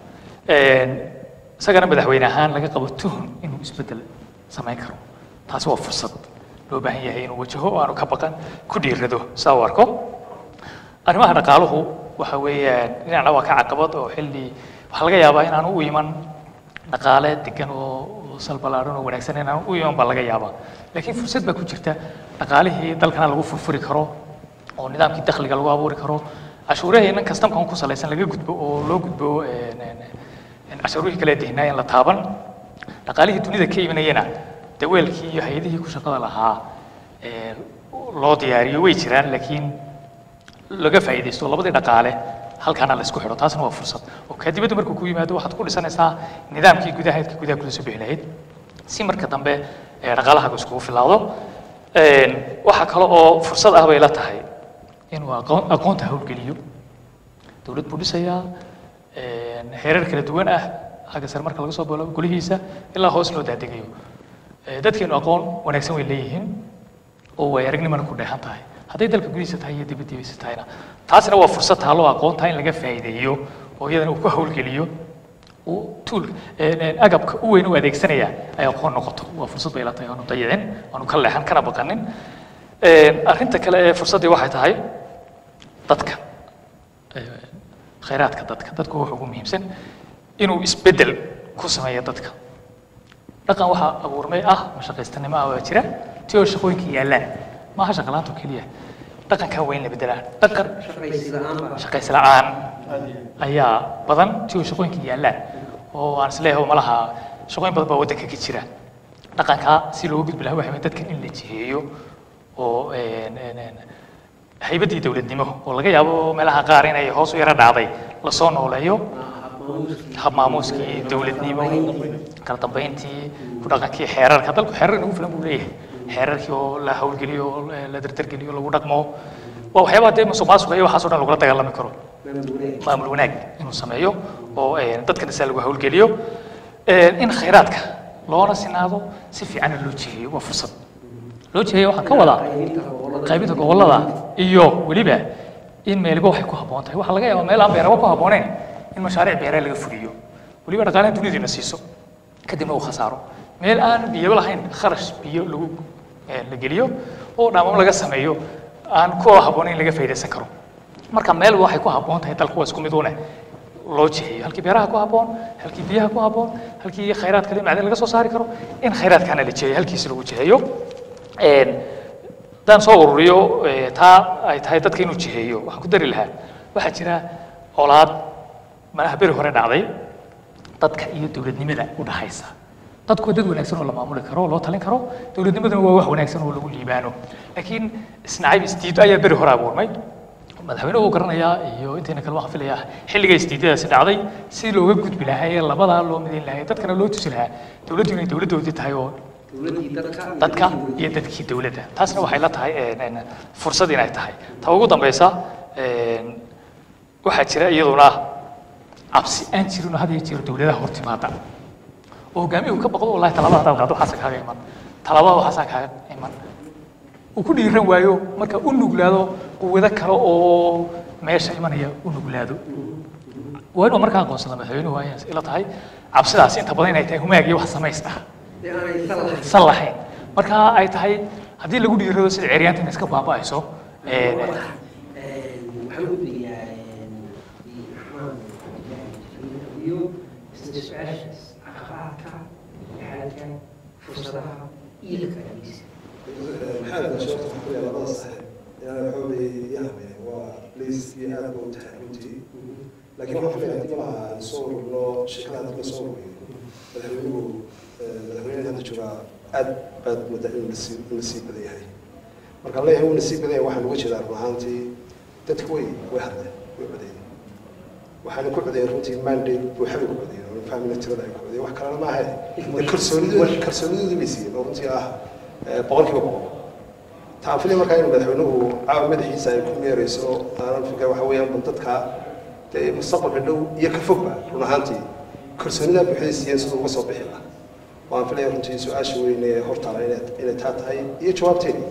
isagana madaxweyne ahaan laga qabo tuhun inuu isbeddel samayn karo taasi waa fursad loo baahan yahay inuu wajaho oo aanu ka baqan ku dhiirado saa u arko arrimaha dhaqaaluhu waxa weeyaan dhinacna waa ka caqabad oo xilli waxaa laga yaabaa inaanu u iman dhaqaale degan oo oo sal ballaaran oo wanaagsan inaanu u iman baa laga yaabaa laakiin fursad baa ku jirta dhaqaalihii dalkana lagu furfuri karo oo nidaamkii dakhliga lagu abuuri karo cashuuraheennan kastamkan ku salaysan laga gudbo oo loo gudbo een, een, een, cashuurihii kale dehnaa in la taaban dhaqaalihii dunida ka imanayana dee weelkii iyo hay-adihii ku shaqada lahaa ee, loo diyaariyo way jiraan laakiin laga faa'iidaysto labadii dhaqaale halkaana la isku xidho taasna waa fursad oo kadibadda markuu ku yimaado waxaad ku dhisanaysaa nidaamkii gudaha ka gudaha kula soo bixi lahayd si marka dambe ee dhaqaalahaagu iskugu filaado waxaa kale oo fursad ah bay la tahay inuu aqoon aqoonta howlgeliyo dowlad buu dhisayaa heerar kala duwan ah xagga sare marka laga soo bilaabo golihiisa ilaa hoos loo daadegayo dadkeenu aqoon wanaagsan way leeyihiin oo way aragnimana ku dheehan tahay hadday dalka gudihiisa tahay iyo dibaddiisa tahayna taasina waa fursad taalo aqoonta in laga faa'iideeyo oo iyadana uu ku howlgeliyo uu tuul agabka u weyn u adeegsanaya ay aqoon noqoto waa fursad bay la tahay aanu dayicin aanu ka leexan kana baqanin arrinta kale ee fursaddii waxay tahay dadka khayraadka dadka dadku wuxuu ugu muhiimsan inuu isbeddel ku sameeyo dadka dhaqan waxaa abuurmay ah mashaqaystanimo ah waa jira ti oo shaqooyinka yaallaan maaha shaqalaanto keliya dhaqankan waa in la beddelaa dhaqan shaqaysi la'aan ayaa badan ti oo shaqooyinka yaallaan oo aan isleeyahay malaha shaqooyin badan baa waddanka ka jira dhaqankaa si looga gudbi lahaa waxa weeye dadkan in la jiheeyo oo haybaddii dowladnimo oo laga yaabo meelaha qaar inay hoos u yara dhacday lasoo nooleeyo hab maamuuskii dowladnimo kala dambeyntii ku dhaqankii xeerarka dalku xeerar nagu filan buu leeyahay xeerarkii oo la hawlgeliyo oo la dardargeliyo lagu dhaqmo waa waxyaabaha dee musuq maasuqa iyo waxaas oo dhan lagula dagaalami karo maamul wanaag inuu sameeyo oo dadkana saa lagu hawlgeliyo in khayraadka loona sinaado si fiicanna loo jiheeyo waa fursad loo jiheeyo waxaan ka wadaa qaybinta gobollada iyo weliba in meeliba waxay ku habboon tahay waxaa laga yaabaa meel aan beeraba ku habbooneyn in mashaariic beeraa laga fuliyo weliba dhaqaalaha duniyadiina siiso kadibna uu khasaaro meel aan biyaba lahayn kharash biyo lagu la geliyo oo dhaamamo laga sameeyo aan ku habboonayn laga faa'iidaysan karo marka meel waxay ku habboon tahay dalku waa isku mid une loo jiheeyo halkii beeraha ku habboon halkii biyaha ku habboon halkii khayraadka le macdan laga soo saari karo in khayraadkana la jiheeyo halkiisi lagu jiheeyo haddaan soo ururiyo taa ay tahay dadka inuu jiheeyo waxaan ku dari lahaa waxaa jira colaad malaha beri hore dhacday dadka iyo dowladnimada u dhaxaysa dadku waa dad wanaagsan oo la maamuli karo oo loo talin karo dowladnimaduna waa wax wanaagsan oo lagu liibaano laakiin isnacayb isdiido ayaa beri hore abuurmay madaxweynuhu uu garanayaa iyo intayna kale waxaan filayaa xilliga isdiidadaasi dhacday si looga gudbi lahaa ee labadaa loo midayn lahaa dadkana loo tusi lahaa dowladdu inay dowladdoodii tahay oo dadka iyo dadkii dowladda taasna waxay la tahay fursad inay tahay ta ugu dambaysa waxaa jira iyaduna cabsi aan jirin oo had iyo jeer dowladaha hor timaada oo hogaamiyuhu ka baqdo wallahi talaabada hadaad qaado waxaasa kaaga iman talaabada waxaasaa kaaga iman uu ku dhiiran waayo marka u nuglaado quwado kale oo meesha imanaya u nuglaado waa inuu markaa aqoonsada madaxweynuhu waa ila tahay cabsidaas inta badan inay tahay humaag iyo wax samays ah san lahayn marka ay tahay haddii lagu dhiirado sida ceryaanta inay iska baaba'ayso waxaan u gudbiyaa iyo isla su-aashaas caqabaadka xaalka fursadaha iyo la kalagiisa maxamed sheekh waxaa ku yaala labada saxiib inaan xoogay yahmeen waa liiskii aad buu tahay runtii laakiin waxaan filayaa haddii malaha soo ururno shirkada haddii la soo ururiyo madaxweynuhu madaxweynaha hadda joogaa aad baad moodaa inuu nasiib nasiib badan yahay markaan leeyahay uu nasiib badan yahay waxaan uga jeedaa run ahaantii dadku way way hadleen way codeeyeen waxaana ku codeeyeen runtii mandate buuxabay ku codeeyeen oo fahmina tirada ay ku codeeyeen wax kalena maaha kalsoonidooda kalsoonidooda bay siiyeen oo runtii ah boqolkiiba boqol taan filay markaa in madaxweynuhu caawa madaxiisa ay ku meereyso aanan fikra waxa weeyaan bal dadka dee mustaqbalka dhow iyo ka fogba run ahaantii kalsoonidaa buuxday siiyeen siduu uga soo bixi lahaa waan filaya runtii su-aasha weyn ee hortaala inay inay taa tahay iyo jawaabteedii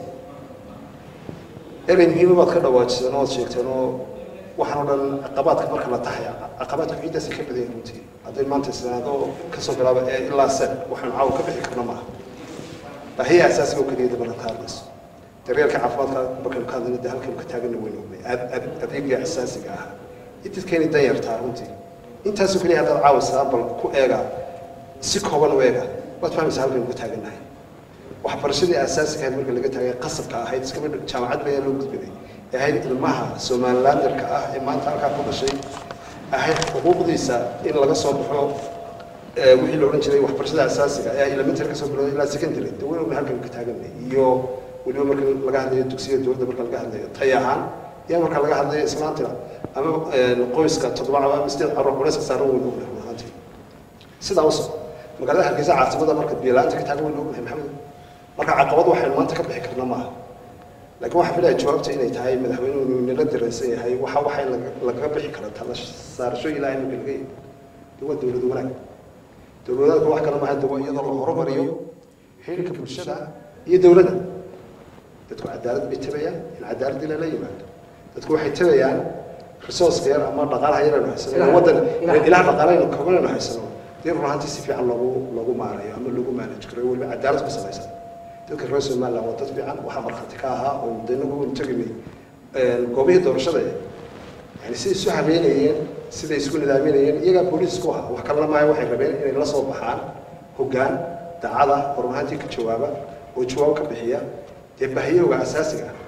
erey muhiima baad ka dhawaajiseen oo ad sheegteen oo waxaan oo dhan caqabaadka marka la tahay caqabaadka ciiddaasi ka badan runtii hadday maanta isnaado kasoo bilaaba ee ilaa sen waxaan caawa ka bixi karna maaha baahiya asaasiga oo keliya marka ka hadlayso daryeelka caafimaadka markaynu ka hadlayno dee halkaynu ka taagana weynu ognay adeega asaasiga ah ididkeeni dan yartaa runtii intaasoo keliya haddaad caawa saambal ku eega si kooban u eega waad fahmaysaa halkaynu ka taagannahay waxbarashadii asaasiga ahayd marka laga taagay qasabka ahayd iskaba jaamacad bayaa loo gudbiday ee ahayd ilmaha somalilanderka ah ee maanta halkaa ku dhashay ahayd xuquuqdiisa in laga soo baxo wixii la odhan jiray waxbarashada asaasiga ee elementary ka soo bilowday ilaa secondary dee weyn ogna halkaynu ka taagannahay iyo weliba marka laga hadlayo dugsiyada dowladda marka laga hadlayo tay ahaan iyo marka laga hadlayo islaantina ama qoyska toddoba ama sideed carruur culayska saaran weyn ogna ahaantii sidaa u soco magaalada hargeysa caasimada marka biyo-la-aanta ka taagan waynu ognahay maxamed marka caqabad waxaynu maanta ka bixi karna maaha laakiin waxaan filaya jawaabta inay tahay madaxweynuhu inuu nala dareensan yahay waxa waxa in laga- lagaga bixi kara tala saarasho ilaahay marka laga yimi de waa dowlad wanaag dowlad wanaagku wax kale maaha de waa iyadoo la horumariyo xiriirka bulshada iyo dowladda dadku cadaalad bay tabayaan in cadaalad ilaa la yimaado dadku waxay tabayaan resourceka yar ama dhaqaalaha yar aynu haysano Ilaha- waddan ilaha- ilaha dhaqaalahaynu koban aynu haysano dee run ahaantii si fiican loogu loogu maarayo ama loogu manage karo weliba cadaalad ku salaysan dadka reer somaliland waa dad fiican waxaa markhaati ka ahaa oo de inagu waynu tegaynay goobihii doorashada yani siday isu habeynayeen siday isku nidaaminayeen iyagaa booliis ku ahaa wax kalena maayo waxay rabeen inay la soo baxaan hoggaan daacada run ahaantii ka jawaaba oo jawaab ka bixiya dee bahiyowga asaasiga ah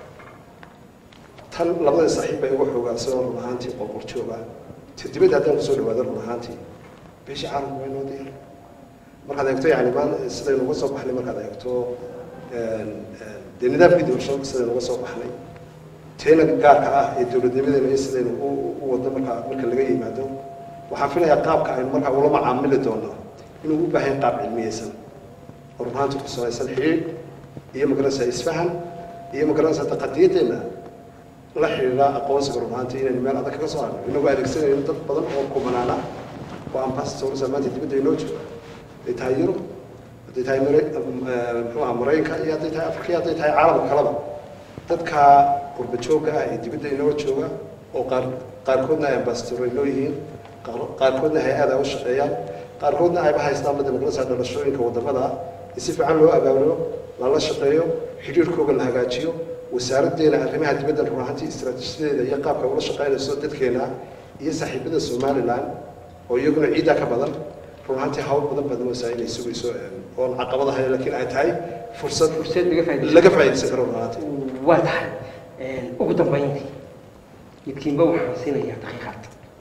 tan labada saaxiib bay uga xoogaansanoo run ahaantii qorqor jooga ta dibadda haddaan kusoo dhawaado run ahaantii beeshii caalamku way noo diyaar markaad eegto yani maan sidaynu uga soo baxnay markaad eegto dee nidaamkii doorashada sidaynu uga soo baxnay teena gaarka ah ee dowladnimadeena iyo sidaynu u u wadno marka marka laga yimaado waxaan filayaa qaabka aynu markaa ula macaamili doono inuu u baahan yahay qaab cilmiyeysan oo run ahaantii ku salaysan xiriir iyo magaranaysa isfahan iyo magaranaysa taqadiyadeenna la xidhiidha aqoonsiga run ahaantii inaynu meel adag kaga soo harno inagoo adeegsanayno dad badan oo kumanaana oo ambassadors maanta dibadda inoo jooga hadday tahay yurub hadday tahay mare muxuu aha maraykanka iyo hadday tahay afrika iyo hadday tahay caalamka kaleba dadka qurba joogga ah ee dibadda inoo jooga oo qaar qaarkoodna ay ambassador inoo yihiin qaar- qaarkoodna hay-ada u shaqeeyaan qaarkoodna ayba haystaan la dimuqraasiga dhalashooyinka wadamada in si fiican loo abaabulo lala shaqeeyo xidhiirkooga la hagaajiyo wasaaraddeena arrimaha dibadda run ahaantii istaraatiijiyadeeda iyo qaabka ula shaqeynayso dadkeena iyo saaxiibada somaliland oo iyaguna ciiddaa ka badan run ahaantii hawl badan badan oo saa inay sugayso oon caqabad ahayn laakiin ay tahay fursad fursad laga faa'iidaysto. laga faa'iidaysan karo run ahaantii waa tahay ugu dambayntii midkiinba waxaan siinayaa daqiiqaad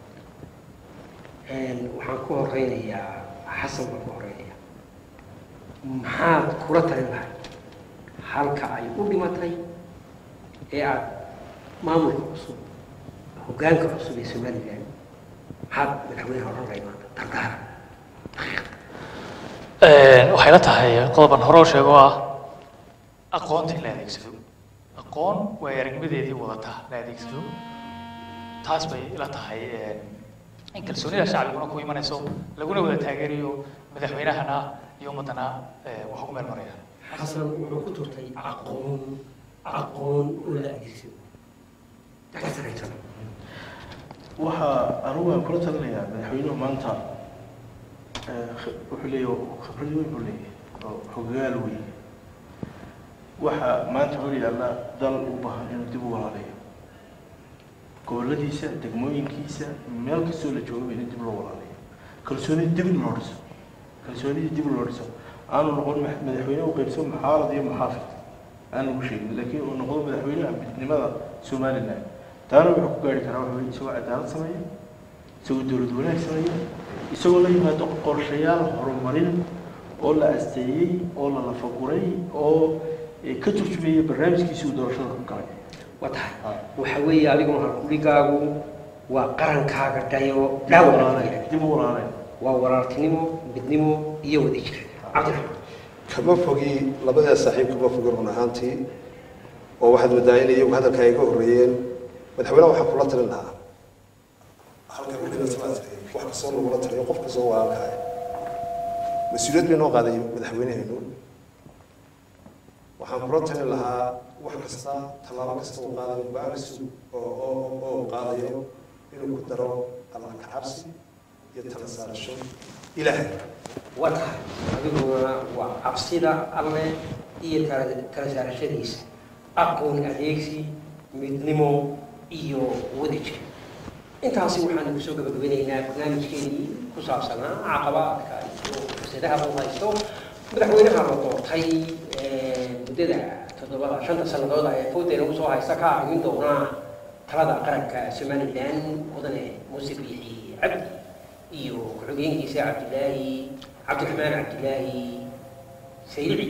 waxaan ku horeynayaa xasan baan ku horeynayaa maxaad kula talin lahay halka ay u dhimatay ee aad maamulka cusub hoggaanka cusub ee somaliland maxaad madaxweynaha odhan lahay maanta dardaara waxay la tahay qodoban hore oo sheego ah aqoonta in la adeegsado aqoon way aragnimadeedii wadata la adeegsado taas bay la tahay in kalsoonida shacbiguna ku imanayso laguna wada taageerayo madaxweynahana iyo ummadana wax ugu meel maraya xasan wuxuu ku turtay aqoon aqoon oo la adeegsado dakasaraysan waxaa anugu aan kula talinayaa madaxweynuhu maanta eh, khi- wuxuu leeyahay khibrad weyn buu leeyahay oo xogaal weyn waxa maanta hor yaalla dal u baahan inuu dib u walaalayo goboladiisa degmooyinkiisa meel kastoo la joogo in dib loo walaalayo kalsoonida dib in loo dhiso kalsoonida dib loo dhiso aanu noqon ma- madaxweyne u qaybsan muxaarad iyo muxaafid aan lagu sheegin laakiin uu noqdo madaxweynaha midnimada somaliland taana wuxuu ku gaari karaa waxa weye isagoo cadaalad sameeya isagoo dowlad wanaag sameeya isagoo la yimaado qorshayaal horumarin oo la asteeyey oo la lafaguray oo eh, ka turjumeeya barnaamijkiisii uu doorashada ku galay waa tahay waxa weeye adigu halkuligaagu waa qarankaaga dhayo dhaawac dib u walaalayn waa walaaltinimo midnimo iyo wadajir cabdiraxmaan kama fogi labadaa saaxiib kama fogi run ahaantii oo waxaad moodaa in iyagu hadalka ay ka horreeyeen madaxweynaha waxaan kula talin lahaa halka madaxweyne wax kastoo lagula taliyo qof kastoo walaalkaaya mas-uuliyad bay noo qaaday madaxweyneheenu waxaan kula talin lahaa wax kasta tallaabo kasta uu qaadayo go-aan kasta oo oo oo qaadayo inuu ku daro alla kacabsi iyo tala saarasho ilaahay waa tahay adiguna waa cabsida alle iyo kala kala saarashadiisa aqoon adeegsi midnimo iyo wadajir intaasi waxaan kusoo gabagabanaynaa barnaamijkeenii ku saabsanaa caqabaadka iyo fursadaha uu haysto madaxweynaha la doortay ee, muddada toddobada shanta sannadood ee foodeena usoo haysta ka arrimin doonaa talada qaranka somaliland mudane muuse biixi cabdi iyo ku-xigeenkiisa cabdilaahi cabdiraxmaan cabdilaahi sayrici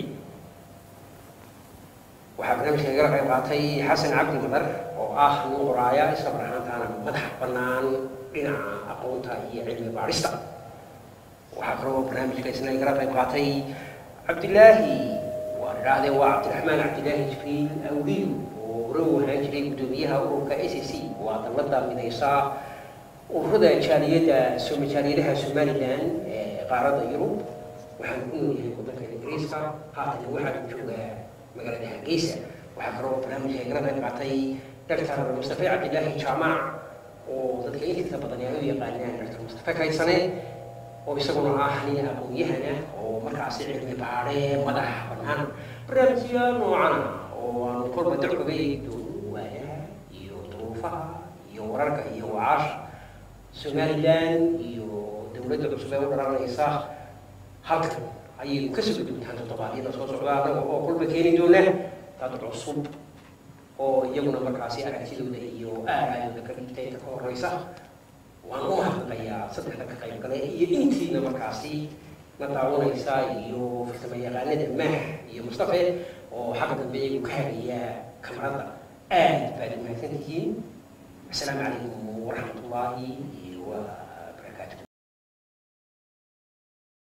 waxaa barnaamijka nagala qayb qaatay xasan cabdi madar oo ah nin qoraaya isla mar ahaantaana madax bannaan dhinaca aqoonta iyo cilmi baadhista waxaa kaloo barnaamijka isna igala qayb qaatay cabdilaahi waan idhaahdee waa cabdiraxmaan cabdilaahi jibriil awliyu oo hore u ahaan jiray guddoomiyaha ururka s c waa dallada midaysa ururada jaaliyadda soma jaaliyadaha somalilan ee qaaradda yurub waxaan ku nool yahay waddanka ingiriiska haatan waxaan joogaa magaalada hargeysa waxaa kaloo barnaamijka igala qayb qaatay dr mustafa cabdilaahi jaamac oo dadka intiisa badan ay u yaqaanaan dr mustafa kaysane oo isaguna ah nin aqoon-yahana oo markaasi cilmi baadhe madax bannaan barnaamijya noocan ah oo aanu kolba dad kaga eegi doono waayaha iyo duruufaha iyo wararka iyo wacaasha somalilan iyo dowladda cusub ee u dhalanaysa halkan ayay kasoo gudubtaan toddobaadyada soo socda annaga oo kolba keeni doona dad cusub oo iyaguna markaasi aragtidooda iyo aaraayooda ka dhigtay inta ka horeysa waan u mahadnaqayaa saddexda ka qayb gale iyo intiina markaasi na daawanaysa iyo farsamo yaqaanada maah iyo mustafe oo xagga dambe iyagu ka hagaya kamarada aad baad umahadsan tihiin asalaamu calaykum waraxmat ullaahi wa